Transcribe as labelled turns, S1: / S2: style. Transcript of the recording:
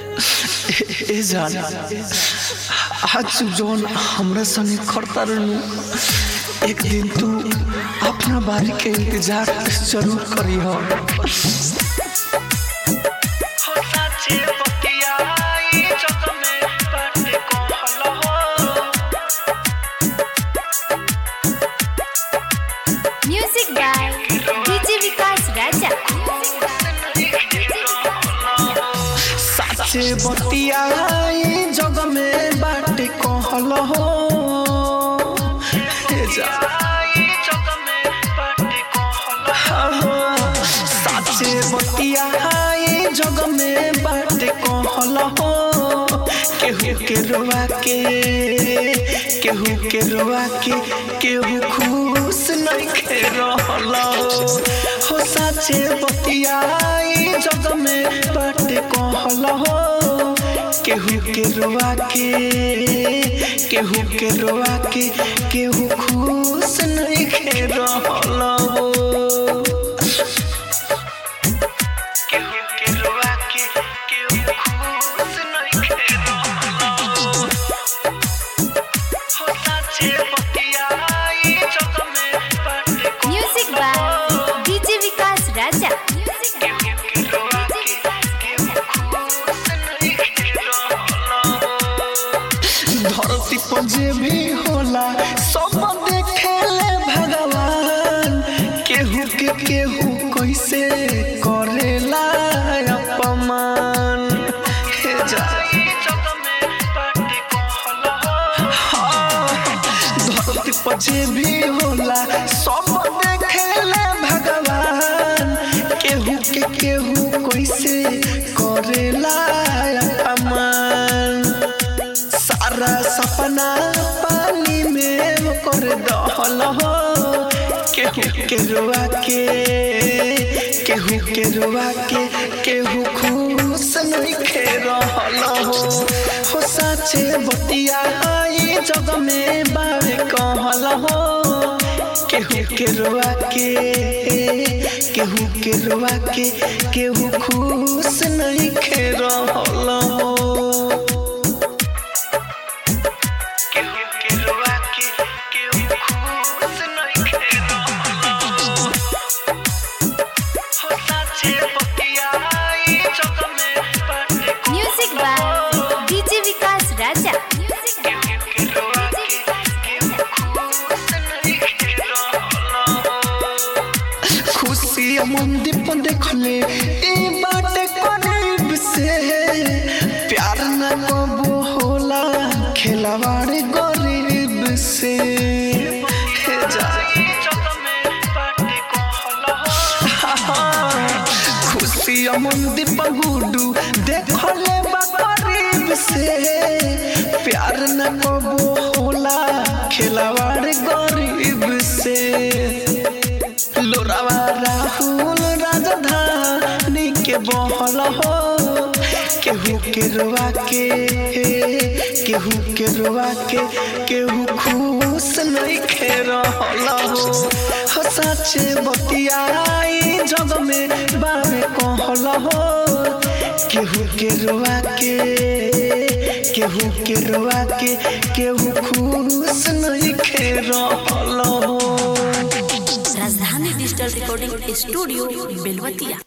S1: ए जान आज जौन हमरा संगे करता रहनु एक दिन तू अपना बारी के इंतजार जरूर करी हो
S2: music by DJ Vikas Raja
S1: साचे बतिया जग में बाटे कहल हो ए जा हाँ, साचे बतिया जग में बाटे कहल हो केहू के रोवा के केहू के रोवा के केहू खुश नहीं खे रहल हो साचे बतिया जग में बाटे कहल हो केहू के रोवा के केहू के रोवा के केहू खुश नहीं खे रहल हो केहू के रोवा के केहू खुश नहीं खे रहल हो साचे बतिया जग में बाटे
S2: music by DJ Vikas Raja
S1: धरती पर जे भी होला सब देखेले भगवान केहू के केहू कैसे करेला अपमान हे जा हाँ, धरती पर जे भी होला सब देखेले भगवान केहू के केहू कैसे करेला अपमान सारा सपना पानी में कर दहल हो केहू के रुआ के केहू के रुआ के केहू खुश नहीं खे रहल हो हो साचे बतिया ई जग में बारे कहल हो केहू के रुआ के केहू के रुआ के केहू खुश नहीं खे रहल हो केहू के रुआ के केहू खुश नहीं खे रहल हो साचे बतिया ई जग में बाटे
S2: music by DJ Vikas Raja
S1: केहू के रुआ के केहू खुश नहीं खे रहल हो खुशी मंदिर पर देखले ई बाटे करीब से प्यार न कबो होला खेलवाड़ गरीब से हे जा खुशी मंदिर पर गुडू देखले बा करीब से प्यार न कबो होला खेलवाड़ गरीब से लोरावा राहुल राजधानी के बहल हो केहू के रुआ के केहू के रुआ के केहू खुश नहीं खे रहल हो हो साचे बतिया ई जग में बारे कहल हो केहू के रुआ के केहू के रुआ के केहू खुश नहीं खे रहल हो
S3: राजधानी डिजिटल रिकॉर्डिंग स्टूडियो बेलवतिया